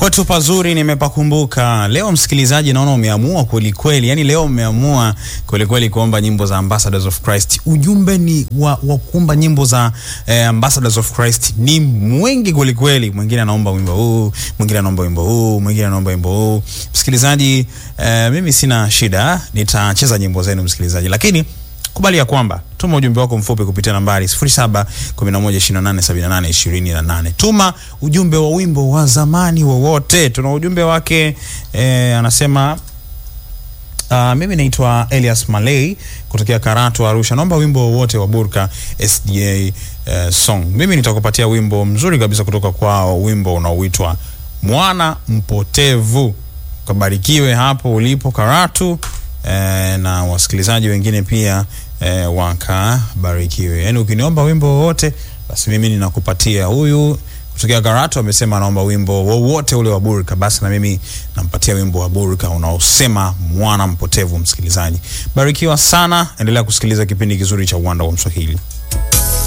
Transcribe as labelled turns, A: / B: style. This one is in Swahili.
A: Kwetu pazuri nimepakumbuka. Leo msikilizaji, naona umeamua kweli kweli, yani leo umeamua kweli kweli kuomba nyimbo za Ambassadors of Christ. Ujumbe ni wa, wa kuomba nyimbo za eh, Ambassadors of Christ ni mwingi kweli kweli. Mwingine anaomba wimbo huu, mwingine anaomba wimbo huu, mwingine anaomba wimbo huu. Msikilizaji, eh, mimi sina shida, nitacheza nyimbo zenu msikilizaji, lakini kubali ya kwamba tuma ujumbe wako mfupi kupitia nambari 0711287828. Tuma ujumbe wa wimbo wa zamani wowote. Tuna ujumbe wake eh, anasema Uh, mimi naitwa Elias Malay kutokea Karatu Arusha. Naomba wimbo wowote wa Burka SDA uh, song. Mimi nitakupatia wimbo mzuri kabisa kutoka kwao, wimbo unaoitwa Mwana Mpotevu. Kabarikiwe hapo ulipo Karatu eh, na wasikilizaji wengine pia eh, wakabarikiwe. Yaani ukiniomba wimbo wowote basi mimi ninakupatia. Huyu kutokea Karatu amesema anaomba wimbo wowote ule wa Burka, basi na mimi nampatia wimbo wa Burka unaosema mwana mpotevu. Msikilizaji, barikiwa sana, endelea kusikiliza kipindi kizuri cha Uwanda wa Mswahili.